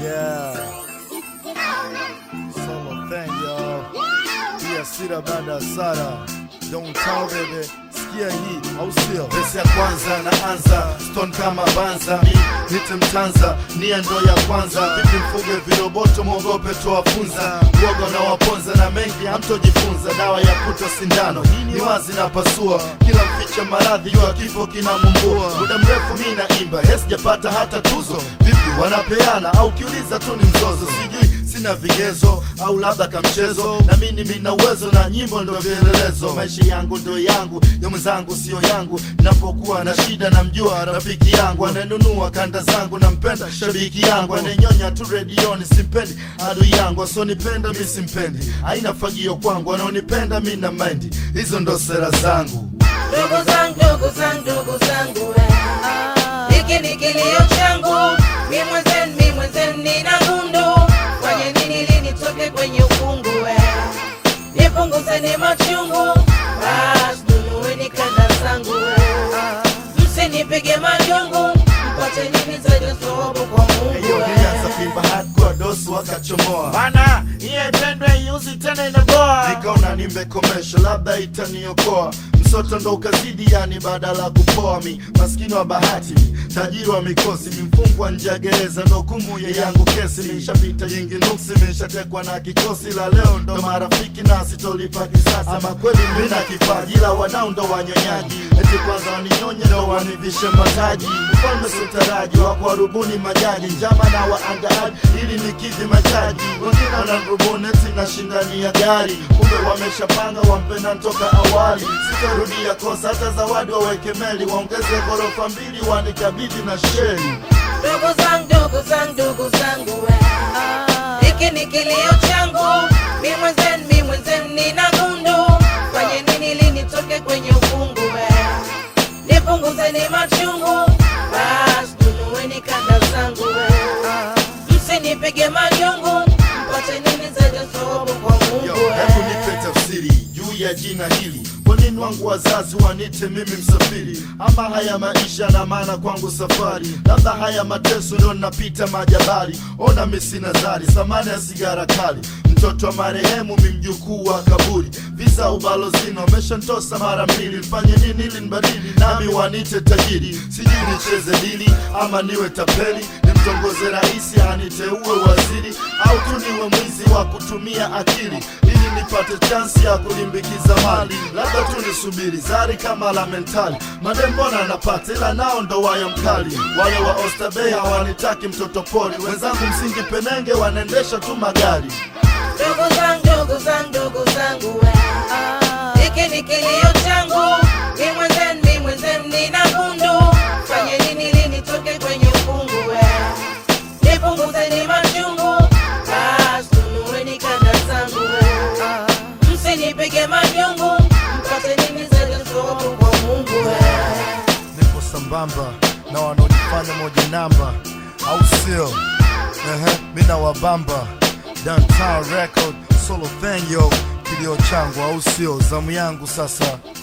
Yeah. Solo thing, y'all. Pia sira baada ya sara. Don't tell baby. Sikia hii au sio? Vesi ya kwanza naanza stone kama banza mi nite mtanza nia ndo ya kwanza vipi mfuge viroboto mwogope towafunza uoga na waponza na mengi hamtojifunza dawa ya kuta sindano ni wazi na pasua kila mficha maradhi jua kifo kinamumbua muda mrefu mi naimba hesijapata hata tuzo vipi wanapeana au kiuliza tu ni mzozo sijui sina vigezo au labda kamchezo na mimi mina uwezo na nyimbo ndo vielelezo maisha yangu ndo yangu ya mwenzangu sio yangu napokuwa na shida namjua rafiki yangu ananunua kanda zangu nampenda shabiki yangu ananyonya tu redioni simpendi adui yangu asonipenda mi simpendi aina fagio kwangu anaonipenda mi na maindi hizo ndo sera zangu Ndugu zangu, ndugu zangu, ndugu zangu, eh. hiki ni kilio changu, mi mwenzenu, mi mwenzenu nina gundu, fanye nini ili nitoke kwenye ukungu, eh. nipunguzeni machungu, basi nunueni kanda zangu, eh. msinipige majungu, mpate nini zaidi ya thawabu kwa Mungu, Eyo eh. nilianza kuimba hardcore dosi wakachomoa Bana, iye pendwe iuzi tena inaboa. nikaona nimbekomesha labda itaniokoa msoto ndo ukazidi yani badala ya kupoa mi maskini wa bahati mi tajiri wa mikosi mi mfungwa nje ya gereza ndo kumu ya yangu kesi mishapita nyingi nuksi mishatekwa na kikosi la leo ndo marafiki na sitolipa kisasi ama kweli mi na kipaji ila wanao ndo wanyonyaji eti kwanza waninyonye ndo wanivishe mataji mfalme sutaraji wa kuwarubuni majaji njama na waandaaji ili nikidhi machaji wengine wanarubuni eti nashindania gari kumbe wameshapanga wampenda toka awali sitarudia kosa hata zawadi waweke meli waongeze ghorofa mbili wanikabidhi na sheri Ndugu zangu, ndugu zangu, ndugu zangu, eh. hiki ni kilio changu, mi mwenzenu, mi mwenzenu nina gundu, fanye nini ili nitoke kwenye ukungu, eh. nipunguzeni machungu, basi nunueni kanda zangu, eh. msinipige majungu, mpate nini zaidi ya thawabu kwa Mungu, Yo, eh. hebu nipe tafsiri juu ya jina hili kwa nini wangu wazazi wanite mimi msafiri ama haya maisha na maana kwangu safari labda haya mateso ndio napita majabali ona misi nazari samani ya sigara kali mtoto wa marehemu mimjukuu wa kaburi visa ubalozini wameshantosa mara mbili mfanye nini ili nibadili nami wanite tajiri sijui nicheze dini ama niwe tapeli nimtongoze raisi aniteue waziri au tu niwe mwizi wa kutumia akili ili nipate chansi ya kulimbikiza mali labda tu nisubiri zari kama la mentali madembona napata ila nao ndo waya mkali wale wa ostabei hawanitaki mtoto pori wenzangu msingi penenge wanaendesha tu magari Ndugu zangu, ndugu zangu, ndugu zangu, eh. hiki ni kilio changu, mi mwenzenu, mi mwenzenu nina gundu, fanye nini ili nitoke kwenye ukungu, eh. nipunguzeni machungu, basi nunueni kanda zangu, eh. msinipige majungu, mpate nini zaidi ya thawabu kwa Mungu, eh. niko sambamba na wanaojifanya moja namba au sio Ehe, mi na wabamba downtown record solo thing yo kilio changu au sio zamu yangu sasa